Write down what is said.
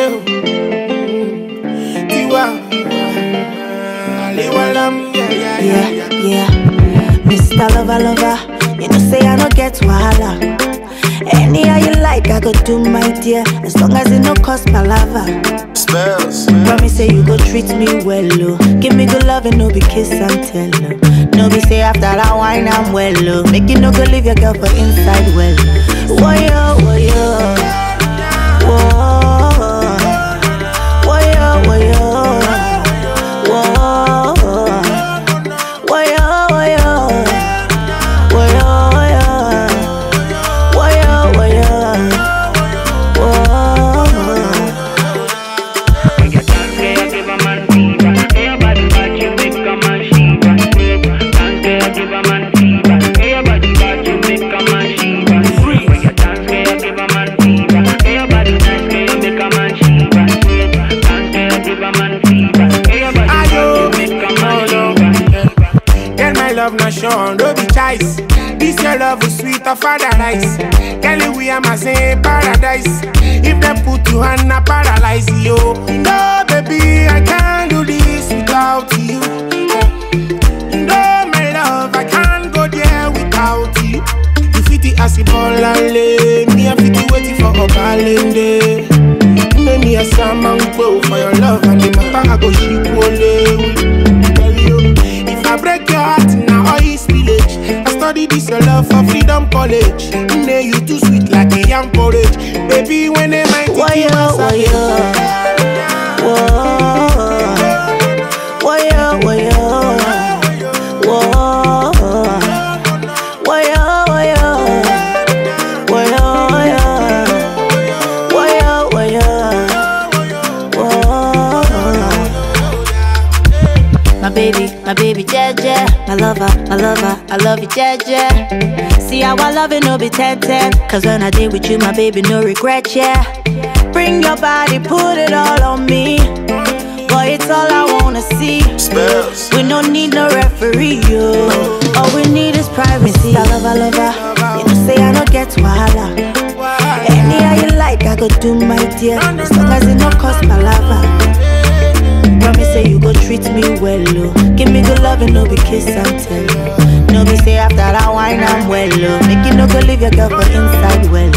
o. Tiwa, Aliwalam, yeah, yeah, yeah, Yeah, yeah. yeah. Mr. Lover, lover, you know say I no get wahala. Anyhow you like, I go do my dear, as long as it no cost palava. Spells. Promise say you go treat me well, oh. Give me good love and no be kiss and tell, oh. No be say after that wine I'm well, oh. Make you no go leave your girl for inside well. Woyo, woyo. Whoa. Woyo, woyo. Whoa. Woyo, woyo. Woyo, woyo. Woyo, woyo. Whoa. Ayo, oh no. Girl, my love not sure, no be choice. This your love is sweet of paradise. Girl, we are my same paradise. If they put you on a paralyze you. No, baby, I can't do this without you. No, my love, I can't go there without you. You fit the acid ball and lay. Me, I fit the waiting for a balance Make me a salmon bow for your love and the matter I go ship ole. Tell you, if I break your heart now all is village. I study this your love for freedom college. Nay, you too sweet like a young porridge. Baby, when they might Woyo, woyo. Whoa. Woyo, woyo. Whoa. Woyo, woyo. Woyo, woyo. Woyo, woyo. Whoa. My baby, my baby, Jeje. My lover, my lover, I love you, Jeje. See how I love it, no be 10 10. Cause when I did with you, my baby, no regret, yeah. Bring your body, put it all on me. Boy, it's all I wanna see. Spells. We don't need no referee, yo. All we need is privacy. I love, I love, her. You know, say I don't get wahala. Anyhow you like, I go do my dear. As long as it no cost palava. Promise say you go treat me well, oh. Give me good love and no be kiss and tell. No be say after that wine I'm well, oh. Make you no go leave your girl for inside well.